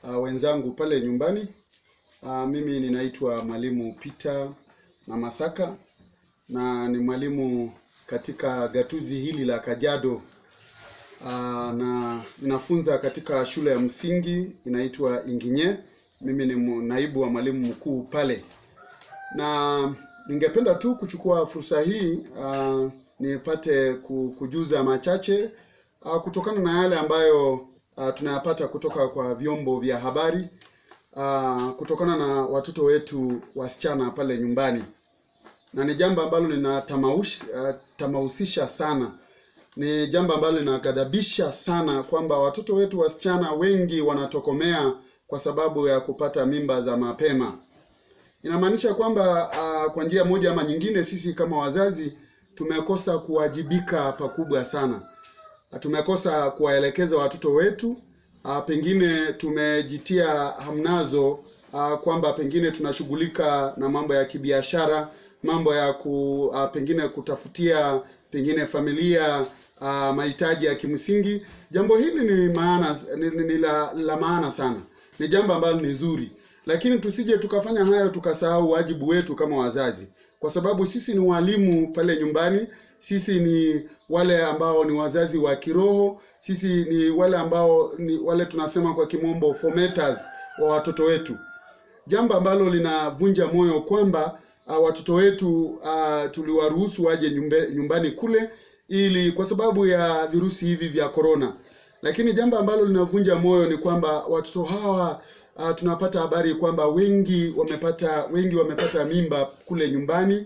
uh, wenzangu pale nyumbani. Uh, mimi ninaitwa mwalimu Peter Namasaka na ni mwalimu katika gatuzi hili la Kajiado. Uh, na ninafunza katika shule ya msingi inaitwa Inginye. Mimi ni mu- naibu wa mwalimu mkuu pale, na ningependa tu kuchukua fursa hii uh, nipate ku- kujuza machache uh, kutokana na yale ambayo uh, tunayapata kutoka kwa vyombo vya habari uh, kutokana na watoto wetu wasichana pale nyumbani, na ni jambo ambalo linatamahusisha uh, sana ni jambo ambalo linaghadhabisha sana kwamba watoto wetu wasichana wengi wanatokomea kwa sababu ya kupata mimba za mapema. Inamaanisha kwamba uh, kwa njia moja ama nyingine, sisi kama wazazi tumekosa kuwajibika pakubwa sana. Tumekosa kuwaelekeza watoto wetu uh, pengine tumejitia hamnazo uh, kwamba pengine tunashughulika na mambo ya kibiashara, mambo ya ku, uh, pengine kutafutia pengine familia uh, mahitaji ya kimsingi. Jambo hili ni maana ni, ni, ni la, la maana sana, ni jambo ambalo ni zuri, lakini tusije tukafanya hayo tukasahau wajibu wetu kama wazazi, kwa sababu sisi ni walimu pale nyumbani. Sisi ni wale ambao ni wazazi wa kiroho. Sisi ni wale ambao ni wale tunasema kwa kimombo formaters wa watoto wetu jambo ambalo linavunja moyo kwamba uh, watoto wetu uh, tuliwaruhusu waje nyumbe, nyumbani kule ili kwa sababu ya virusi hivi vya korona, lakini jambo ambalo linavunja moyo ni kwamba watoto hawa uh, tunapata habari kwamba wengi wamepata wengi wamepata mimba kule nyumbani,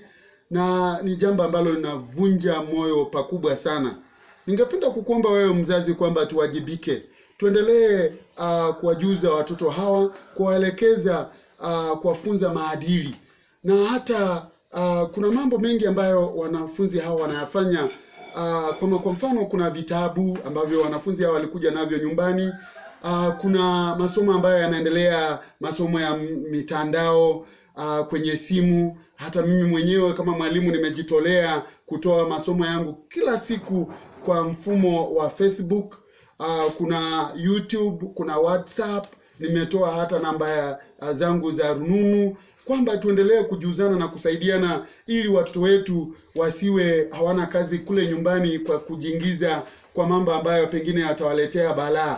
na ni jambo ambalo linavunja moyo pakubwa sana. Ningependa kukuomba wewe mzazi kwamba tuwajibike, tuendelee uh, kuwajuza watoto hawa, kuwaelekeza uh, kuwafunza maadili na hata uh, kuna mambo mengi ambayo wanafunzi hawa wanayafanya uh, kama kwa mfano kuna vitabu ambavyo wanafunzi hawa walikuja navyo nyumbani uh, kuna masomo ambayo yanaendelea masomo ya m- mitandao uh, kwenye simu hata mimi mwenyewe kama mwalimu nimejitolea kutoa masomo yangu kila siku kwa mfumo wa Facebook uh, kuna YouTube, kuna WhatsApp, nimetoa hata namba ya ya zangu za rununu kwamba tuendelee kujuzana na kusaidiana ili watoto wetu wasiwe hawana kazi kule nyumbani kwa kujiingiza kwa mambo ambayo pengine yatawaletea balaa.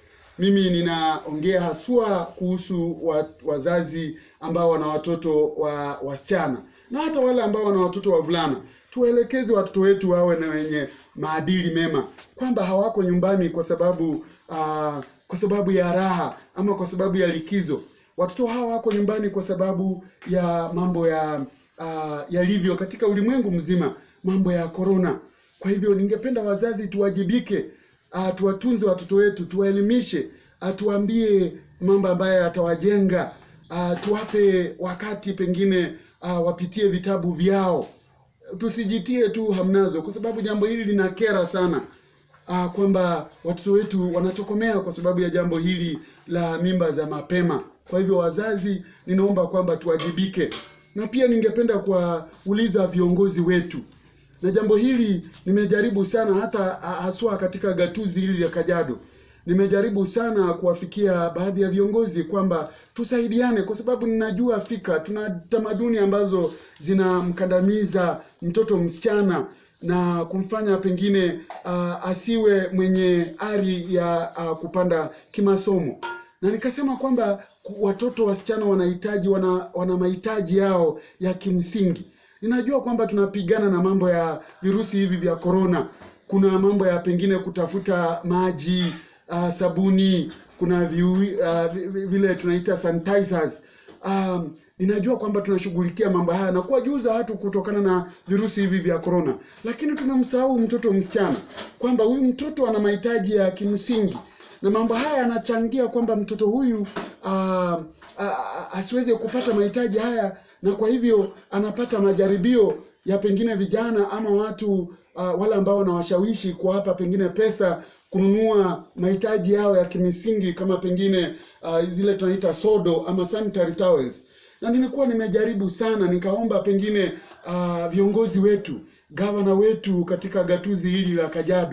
Mimi ninaongea haswa kuhusu wa, wazazi ambao wana watoto wa wasichana na hata wale ambao wana watoto wavulana. Tuwaelekeze watoto wetu wawe na wenye maadili mema, kwamba hawako nyumbani kwa sababu uh, kwa sababu ya raha ama kwa sababu ya likizo. Watoto hawa wako nyumbani kwa sababu ya mambo ya uh, yalivyo katika ulimwengu mzima, mambo ya korona. Kwa hivyo ningependa wazazi tuwajibike, uh, tuwatunze watoto wetu, tuwaelimishe, uh, tuwaambie mambo ambayo yatawajenga, uh, tuwape wakati pengine uh, wapitie vitabu vyao, tusijitie tu hamnazo, kwa sababu jambo hili linakera sana uh, kwamba watoto wetu wanatokomea kwa sababu ya jambo hili la mimba za mapema. Kwa hivyo wazazi, ninaomba kwamba tuwajibike, na pia ningependa kuwauliza viongozi wetu na jambo hili nimejaribu sana hata ah, haswa katika gatuzi hili la Kajiado nimejaribu sana kuwafikia baadhi ya viongozi kwamba tusaidiane, kwa sababu ninajua fika tuna tamaduni ambazo zinamkandamiza mtoto msichana na kumfanya pengine uh, asiwe mwenye ari ya uh, kupanda kimasomo, na nikasema kwamba ku- watoto wasichana wanahitaji wana, wana mahitaji yao ya kimsingi. Ninajua kwamba tunapigana na mambo ya virusi hivi vya korona. Kuna mambo ya pengine kutafuta maji, uh, sabuni, kuna viu, uh, vi- vi- vile tunaita sanitizers. Um, ninajua kwamba tunashughulikia mambo haya na kuwajuza watu kutokana na virusi hivi vya korona, lakini tumemsahau mtoto msichana kwamba huyu mtoto ana mahitaji ya kimsingi na mambo haya yanachangia kwamba mtoto huyu uh, uh, asiweze kupata mahitaji haya, na kwa hivyo anapata majaribio ya pengine vijana ama watu uh, wale ambao wanawashawishi kuwapa pengine pesa kununua mahitaji yao ya kimsingi kama pengine uh, zile tunaita sodo ama sanitary towels. Na nilikuwa nimejaribu sana, nikaomba pengine uh, viongozi wetu, gavana wetu katika gatuzi hili la Kajiado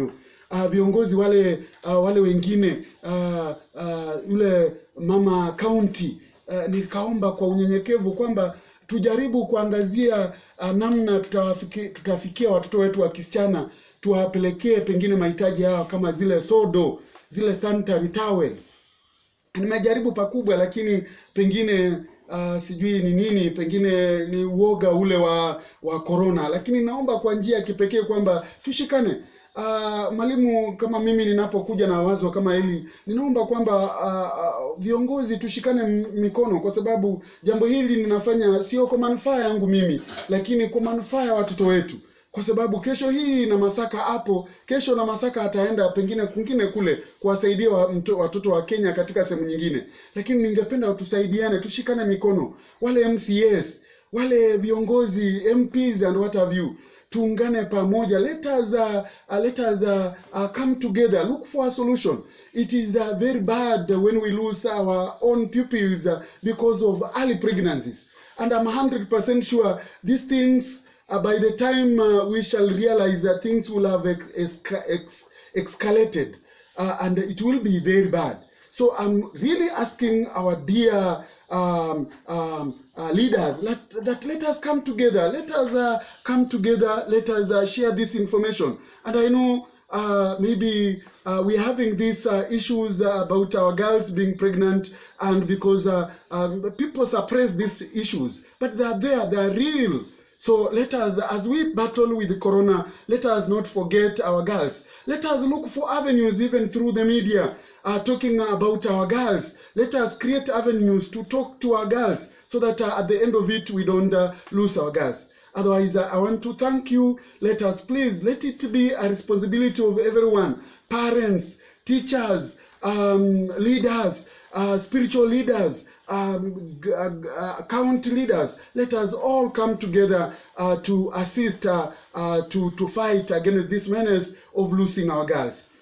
uh, viongozi wale uh, wale wengine uh, uh, yule mama county uh, nikaomba kwa unyenyekevu kwamba tujaribu kuangazia uh, namna tutawafiki, tutafikia watoto wetu wa kisichana tuwapelekee pengine mahitaji yao kama zile sodo zile sanitary towel nimejaribu pakubwa lakini pengine uh, sijui ni nini pengine ni uoga ule wa wa corona lakini naomba kwa njia ya kipekee kwamba tushikane uh, mwalimu kama mimi ninapokuja na wazo kama hili ninaomba kwamba uh, uh, viongozi tushikane m- mikono kwa sababu jambo hili ninafanya sio kwa manufaa yangu mimi lakini kwa manufaa ya watoto wetu kwa sababu kesho hii na Masaka hapo, kesho na Masaka ataenda pengine kwingine kule kuwasaidia wa, mto, watoto wa Kenya katika sehemu nyingine, lakini ningependa tusaidiane, tushikane mikono, wale MCAs, wale viongozi MPs and what have you tuungane pamoja let us, uh, uh, let us uh, uh, come together look for a solution it is uh, very bad when we lose our own pupils uh, because of early pregnancies and i'm 100% sure these things uh, by the time uh, we shall realize that things will have ex- esca- ex- escalated uh, and it will be very bad so i'm really asking our dear um, um, uh, leaders let, that let us come together let us uh, come together let us uh, share this information and i know uh, maybe uh, we're having these uh, issues uh, about our girls being pregnant and because uh, um, people suppress these issues but they are there they are real so let us, as we battle with the corona, let us not forget our girls. Let us look for avenues even through the media uh, talking about our girls. Let us create avenues to talk to our girls so that uh, at the end of it we don't uh, lose our girls. Otherwise, uh, I want to thank you. Let us please let it be a responsibility of everyone parents, teachers, um, leaders, uh, spiritual leaders, um, g- uh, g- uh, county leaders. Let us all come together uh, to assist uh, uh, to, to fight against this menace of losing our girls.